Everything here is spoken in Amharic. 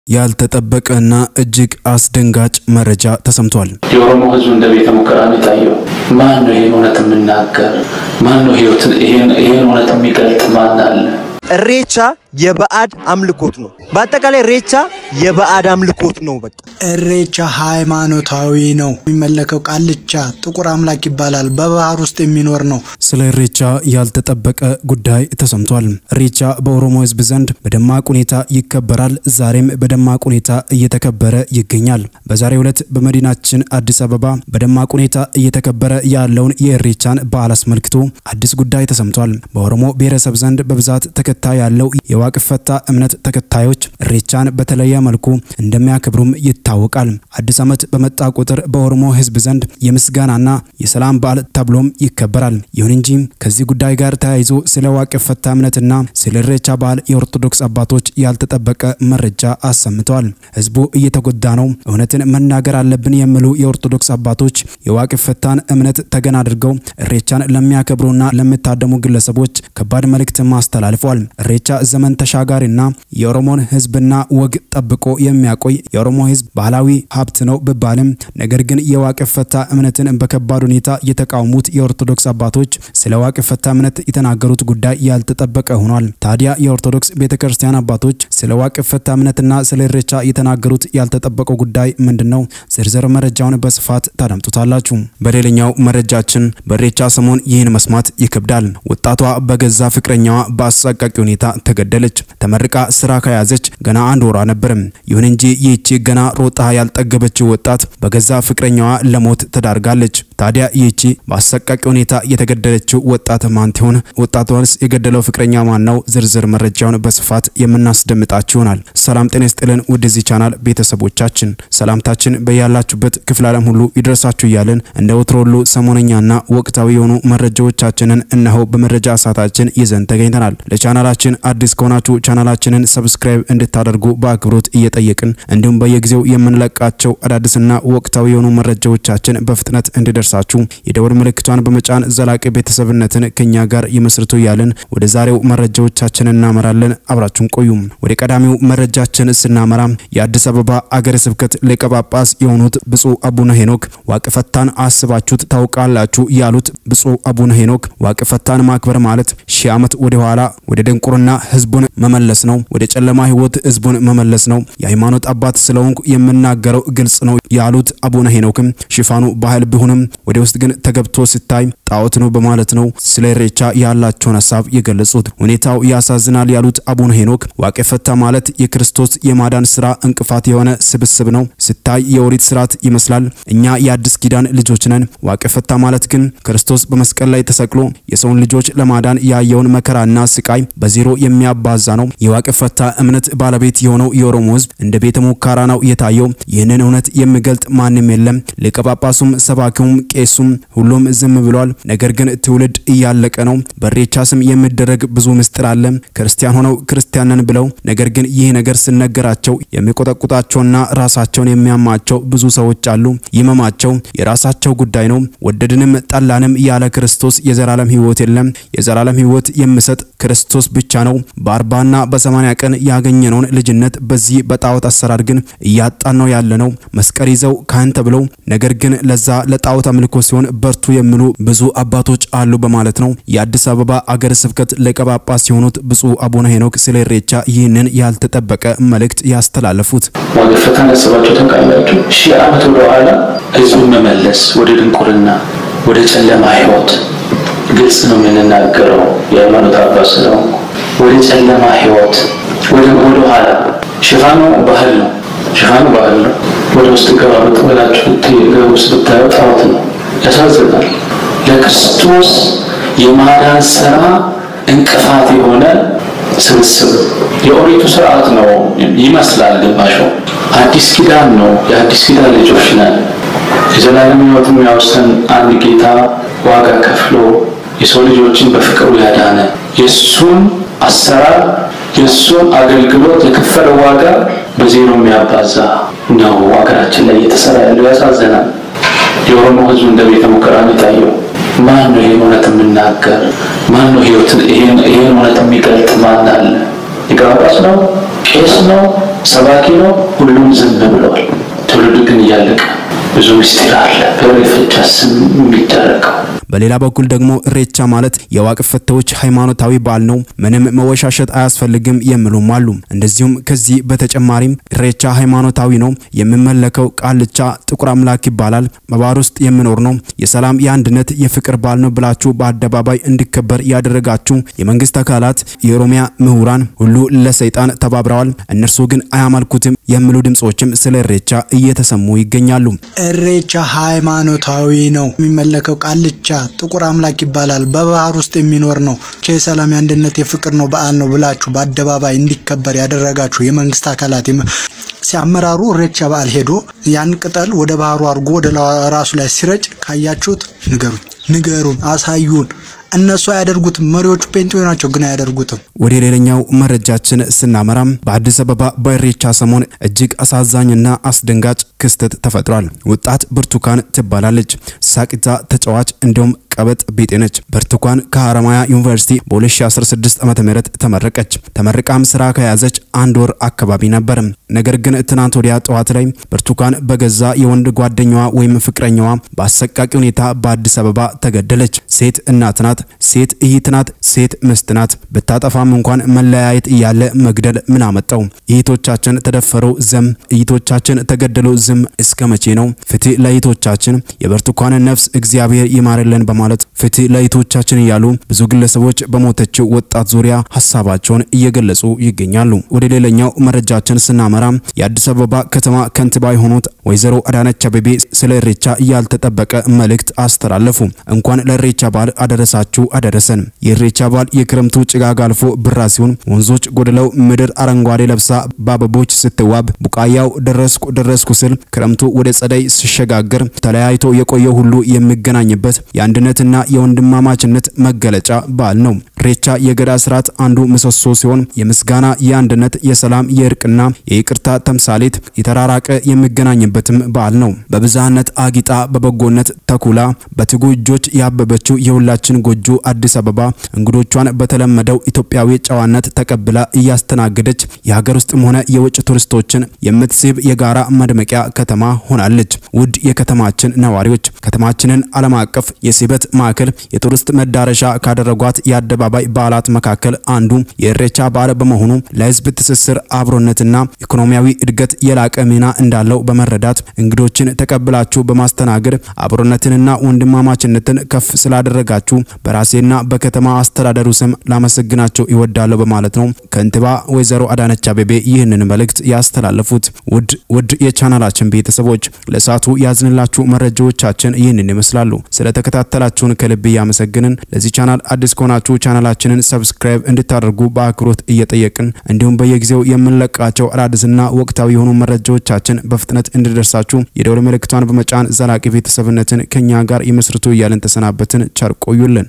ያልተጠበቀና እጅግ አስደንጋጭ መረጃ ተሰምቷል። የኦሮሞ ሕዝብ እንደ ቤተ ሙከራ ነው የታየው። ማን ነው ይህን እውነት የሚናገር? ማን ነው ይህን እውነት የሚገልጥ? ማን አለ? እሬቻ የበዓድ አምልኮት ነው። በአጠቃላይ እሬቻ የበዓድ አምልኮት ነው። በቃ እሬቻ ሃይማኖታዊ ነው። የሚመለከው ቃልቻ ጥቁር አምላክ ይባላል። በባህር ውስጥ የሚኖር ነው። ስለ እሬቻ ያልተጠበቀ ጉዳይ ተሰምቷል። እሬቻ በኦሮሞ ሕዝብ ዘንድ በደማቅ ሁኔታ ይከበራል። ዛሬም በደማቅ ሁኔታ እየተከበረ ይገኛል። በዛሬው ዕለት በመዲናችን አዲስ አበባ በደማቅ ሁኔታ እየተከበረ ያለውን የእሬቻን በዓል አስመልክቶ አዲስ ጉዳይ ተሰምቷል። በኦሮሞ ብሔረሰብ ዘንድ በብዛት ተከታይ ያለው የዋቅ ፈታ እምነት ተከታዮች እሬቻን በተለየ መልኩ እንደሚያከብሩም ይታወቃል። አዲስ ዓመት በመጣ ቁጥር በኦሮሞ ሕዝብ ዘንድ የምስጋናና የሰላም በዓል ተብሎም ይከበራል። ይሁን እንጂ ከዚህ ጉዳይ ጋር ተያይዞ ስለ ዋቅ ፈታ እምነትና ስለ እሬቻ በዓል የኦርቶዶክስ አባቶች ያልተጠበቀ መረጃ አሰምተዋል። ሕዝቡ እየተጎዳ ነው፣ እውነትን መናገር አለብን የሚሉ የኦርቶዶክስ አባቶች የዋቅ ፈታን እምነት ተገን አድርገው እሬቻን ለሚያከብሩና ለሚታደሙ ግለሰቦች ከባድ መልእክት አስተላልፏል። እሬቻ ዘመን ተሻጋሪና የኦሮሞን ህዝብና ወግ ጠብቆ የሚያቆይ የኦሮሞ ህዝብ ባህላዊ ሀብት ነው ቢባልም ነገር ግን የዋቅ ፈታ እምነትን በከባድ ሁኔታ የተቃወሙት የኦርቶዶክስ አባቶች ስለ ዋቅ ፈታ እምነት የተናገሩት ጉዳይ ያልተጠበቀ ሆኗል። ታዲያ የኦርቶዶክስ ቤተክርስቲያን አባቶች ስለ ዋቅ ፈታ እምነትና ስለ እሬቻ የተናገሩት ያልተጠበቀው ጉዳይ ምንድን ነው? ዝርዝር መረጃውን በስፋት ታደምጡታላችሁ። በሌላኛው መረጃችን በእሬቻ ሰሞን ይህን መስማት ይከብዳል። ወጣቷ በገዛ ፍቅረኛዋ በአሰቃቂ ሁኔታ ተገደለች። ተመርቃ ስራ ከያዘች ገና አንድ ወሯ ነበር። ይሁን እንጂ ይህቺ ገና ሮጣ ያልጠገበችው ወጣት በገዛ ፍቅረኛዋ ለሞት ተዳርጋለች። ታዲያ ይህቺ በአሰቃቂ ሁኔታ የተገደለችው ወጣት ማን ትሆን? ወጣቷንስ የገደለው ፍቅረኛ ማን ነው? ዝርዝር መረጃውን በስፋት የምናስደምጣችሁ ይሆናል። ሰላም ጤና ይስጥልን ውድ የዚህ ቻናል ቤተሰቦቻችን፣ ሰላምታችን በያላችሁበት ክፍለ ዓለም ሁሉ ይድረሳችሁ እያልን እንደ ወትሮ ሁሉ ሰሞነኛና ወቅታዊ የሆኑ መረጃዎቻችንን እነሆ በመረጃ ሰዓታችን ይዘን ተገኝተናል። ለቻናላችን አዲስ ከሆናችሁ ቻናላችንን ሰብስክራይብ እንድታደርጉ በአክብሮት እየጠየቅን እንዲሁም በየጊዜው የምንለቃቸው አዳዲስና ወቅታዊ የሆኑ መረጃዎቻችን በፍጥነት እንዲደርሳችሁ የደወል ምልክቷን በመጫን ዘላቂ ቤተሰብነትን ከኛ ጋር ይመስርቱ እያልን ወደ ዛሬው መረጃዎቻችን እናመራለን። አብራችሁን ቆዩ። ወደ ቀዳሚው መረጃችን ስናመራ የአዲስ አበባ አገረ ስብከት ሊቀ ጳጳስ የሆኑት ብፁዕ አቡነ ሄኖክ ዋቅ ፈታን አስባችሁት ታውቃላችሁ ያሉት ብፁዕ አቡነ ሄኖክ ዋቅ ፈታን ማክበር ማለት ሺህ ዓመት ወደ ኋላ ወደ ድንቁርና ህዝቡን መመለስ ነው። ወደ ጨለማ ህይወት ህዝቡን መመለስ ነው። የሃይማኖት አባት ስለሆንኩ የምናገረው ግልጽ ነው ያሉት አቡነ ሄኖክም ሽፋኑ ባህል ቢሆንም ወደ ውስጥ ግን ተገብቶ ሲታይ ጣዖት ነው በማለት ነው ስለ ኢሬቻ ያላቸውን ሀሳብ የገለጹት። ሁኔታው ያሳዝናል ያሉት አቡነ ሄኖክ ዋቄ ፈታ ማለት የክርስቶስ የማዳን ስራ እንቅፋት የሆነ ስብስብ ነው። ሲታይ የኦሪት ስርዓት ይመስላል። እኛ የአዲስ ኪዳን ልጆች ነን። ዋቄ ፈታ ማለት ግን ክርስቶስ በመስቀል ላይ ተሰቅሎ የሰውን ልጆች ለማዳን ያየውን መከራና ስቃይ በዜሮ የሚያባዛ ነው። የዋቄ ፈታ እምነት ባለቤት የሆነው የኦሮሞ ህዝብ እንደ ቤተ ሙከራ ነው የታየው። ይህንን እውነት የሚገልጥ ማንም የለም። ሊቀ ጳጳሱም፣ ሰባኪውም፣ ቄሱም ሁሉም ዝም ብሏል። ነገር ግን ትውልድ እያለቀ ነው። በኢሬቻ ስም የሚደረግ ብዙ ምስጢር አለ። ክርስቲያን ሆነው ክርስቲያንን ብለው ነገር ግን ይህ ነገር ሲነገራቸው የሚቆጠቁጣቸውና ራሳቸውን የሚያማቸው ብዙ ሰዎች አሉ። ይመማቸው የራሳቸው ጉዳይ ነው። ወደድንም ጠላንም ያለ ክርስቶስ የዘላለም ህይወት የለም። የዘላለም ህይወት የሚሰጥ ክርስቶስ ብቻ ነው። በአርባና በሰማንያ ቀን ያገኘነውን ልጅነት በዚህ በጣዖት አሰራር ግን እያጣን ነው ያለ ነው። መስቀል ይዘው ካህን ተብለው ነገር ግን ለዛ ለጣዖት አምልኮ ሲሆን በርቱ የሚሉ ብዙ አባቶች አሉ በማለት ነው የአዲስ አበባ አገረ ስብከት ሊቀ ጳጳስ የሆኑት ብፁዕ አቡነ ሄኖክ ስለ ኢሬቻ ይህንን ያልተጠበቀ መልእክት ያስተላለፉት። ዋቄ ፈታን አስባችሁ ታውቃላችሁ? ሺህ ዓመት ወደ ኋላ ህዝቡን መመለስ ወደ ድንቁርና፣ ወደ ጨለማ ህይወት ግልጽ ነው የምንናገረው። የሃይማኖት አባት ስለሆንኩ ወደ ጨለማ ህይወት ወደ ወደ ኋላ ሽፋኑ ባህል ነው። ሽፋኑ ባህል ነው። ወደ ውስጥ ገባ ብላችሁ ውስጥ ብታዩ ጣዖት ነው። ያሳዝናል። ለክርስቶስ የማዳን ስራ እንቅፋት የሆነ ስብስብ የኦሪቱ ስርዓት ነው ይመስላል። ግማሹ አዲስ ኪዳን ነው። የአዲስ ኪዳን ልጆች ነን። የዘላለም ህይወት የሚያወሰን አንድ ጌታ ዋጋ ከፍሎ የሰው ልጆችን በፍቅሩ ያዳነ የእሱን አሰራር የእሱን አገልግሎት የከፈለው ዋጋ በዜሮ የሚያባዛ ነው ሀገራችን ላይ እየተሰራ ያለው። ያሳዘናል። የኦሮሞ ህዝብ እንደ ቤተ ሙከራ ነው የታየው። ማን ነው ይህን እውነት የምናገር? ማን ነው ይህን እውነት የሚገልጥ? ማን አለ? ሊቀ ጳጳስ ነው? ቄስ ነው? ሰባኪ ነው። ሁሉም ዝም ብለዋል። ትውልዱ ግን እያለቀ ብዙ ምስጢር አለ በኢሬቻ ስም የሚደረገው። በሌላ በኩል ደግሞ ኢሬቻ ማለት የዋቅ ፈታዎች ሃይማኖታዊ በዓል ነው፣ ምንም መወሻሸት አያስፈልግም የሚሉም አሉ። እንደዚሁም ከዚህ በተጨማሪም ኢሬቻ ሃይማኖታዊ ነው፣ የሚመለከው ቃልቻ ጥቁር አምላክ ይባላል፣ በባህር ውስጥ የሚኖር ነው፣ የሰላም የአንድነት የፍቅር በዓል ነው ብላችሁ በአደባባይ እንዲከበር ያደረጋችሁ የመንግስት አካላት፣ የኦሮሚያ ምሁራን ሁሉ ለሰይጣን ተባብረዋል፣ እነርሱ ግን አያመልኩትም የሚሉ ድምጾችም ስለ ኢሬቻ እየተሰሙ ይገኛሉ። ኢሬቻ ሃይማኖታዊ ነው፣ የሚመለከው ቃልቻ ጥቁር አምላክ ይባላል፣ በባህር ውስጥ የሚኖር ነው፣ የሰላም የአንድነት የፍቅር ነው በዓል ነው ብላችሁ በአደባባይ እንዲከበር ያደረጋችሁ የመንግስት አካላት ሲያመራሩ ኢሬቻ በዓል ሄዶ ያን ቅጠል ወደ ባህሩ አድርጎ ወደ ራሱ ላይ ሲረጭ ካያችሁት ንገሩን፣ ንገሩን፣ አሳዩን። እነሱ አያደርጉትም። መሪዎቹ ጴንጤዎች ናቸው፣ ግን አያደርጉትም። ወደ ሌላኛው መረጃችን ስናመራም በአዲስ አበባ በኢሬቻ ሰሞን እጅግ አሳዛኝና አስደንጋጭ ክስተት ተፈጥሯል። ወጣት ብርቱካን ትባላለች። ሳቂታ ተጫዋች እንዲሁም ቀበጥ ቢጤ ነች። ብርቱካን ከሐረማያ ዩኒቨርሲቲ በ2016 ዓ.ም ተመረቀች። ተመርቃም ስራ ከያዘች አንድ ወር አካባቢ ነበር። ነገር ግን ትናንት ወዲያ ጠዋት ላይ ብርቱካን በገዛ የወንድ ጓደኛዋ ወይም ፍቅረኛዋ በአሰቃቂ ሁኔታ በአዲስ አበባ ተገደለች። ሴት እናት ናት፣ ሴት እህት ናት፣ ሴት ምስት ናት። ብታጠፋም እንኳን መለያየት እያለ መግደል ምን አመጣው? እህቶቻችን ተደፈሩ ዝም፣ እህቶቻችን ተገደሉ ዝም። እስከ መቼ ነው? ፍትህ ለእህቶቻችን፣ የብርቱካንን ነፍስ እግዚአብሔር ይማርልን በማለት ፍትህ ለእህቶቻችን እያሉ ብዙ ግለሰቦች በሞተችው ወጣት ዙሪያ ሀሳባቸውን እየገለጹ ይገኛሉ። ወደ ሌላኛው መረጃችን ስናመራ የአዲስ አበባ ከተማ ከንቲባ የሆኑት ወይዘሮ አዳነች አቤቤ ስለ ኢሬቻ ያልተጠበቀ መልእክት አስተላለፉ። እንኳን ለኢሬቻ በዓል አደረሳችሁ አደረሰን። የኢሬቻ በዓል የክረምቱ ጭጋግ አልፎ ብራ ሲሆን ወንዞች ጎድለው ምድር አረንጓዴ ለብሳ በአበቦች ስትዋብ ቡቃያው ደረስኩ ደረስኩ ስል ክረምቱ ወደ ጸደይ ሲሸጋገር ተለያይቶ የቆየ ሁሉ የሚገናኝበት የአንድነትና የወንድማማችነት መገለጫ በዓል ነው። ኢሬቻ የገዳ ስርዓት አንዱ ምሰሶ ሲሆን የምስጋና፣ የአንድነት፣ የሰላም፣ የእርቅና የይቅርታ ተምሳሌት የተራራቀ የሚገናኝበትም በዓል ነው። በብዝሃነት አጊጣ በበጎነት ተኩላ በትጉ እጆች ያበበችው የሁላችን ጎጆ አዲስ አበባ እንግዶቿን በተለመደው ኢትዮጵያዊ ጨዋነት ተቀብላ እያስተናገደች የሀገር ውስጥም ሆነ የውጭ ቱሪስቶችን የምትስብ የጋራ መድመቂያ ከተማ ሆናለች። ውድ የከተማችን ነዋሪዎች ከተማችንን ዓለም አቀፍ የስበት ማዕከል የቱሪስት መዳረሻ ካደረጓት የአደባባይ በዓላት መካከል አንዱ የኢሬቻ በዓል በመሆኑ ለሕዝብ ትስስር አብሮነትና ኢኮኖሚያዊ እድገት የላቀ ሚና እንዳለው በመረዳት እንግዶችን ተቀብላችሁ በማስተናገድ አብሮነትንና ወንድማማችነትን ከፍ ስላደረጋችሁ በራሴና በከተማ አስተዳደሩ ስም ላመሰግናቸው ይወዳለሁ በማለት ነው ከንቲባ ወይዘሮ አዳነች አቤቤ ይህንን መልእክት ያስተላለፉት። ውድ ውድ የቻናላችን ቤተሰቦች ለሰዓቱ ያዝንላችሁ መረጃዎቻችን ይህንን ይመስላሉ። ስለተከታተላችሁን ከልብ እያመሰግንን ለዚህ ቻናል አዲስ ከሆናችሁ ቻናላችንን ሰብስክራይብ እንድታደርጉ በአክብሮት እየጠየቅን እንዲሁም በየጊዜው የምንለቃቸው አዳዲስና ወቅታዊ የሆኑ መረጃዎቻችን በፍጥነት እንዲደርሳችሁ የደወል ምልክቷን በመጫን ዘላቂ ቤተሰብነትን ከኛ ጋር ይመስርቱ እያልን ተሰናበትን። ቸር ቆዩልን።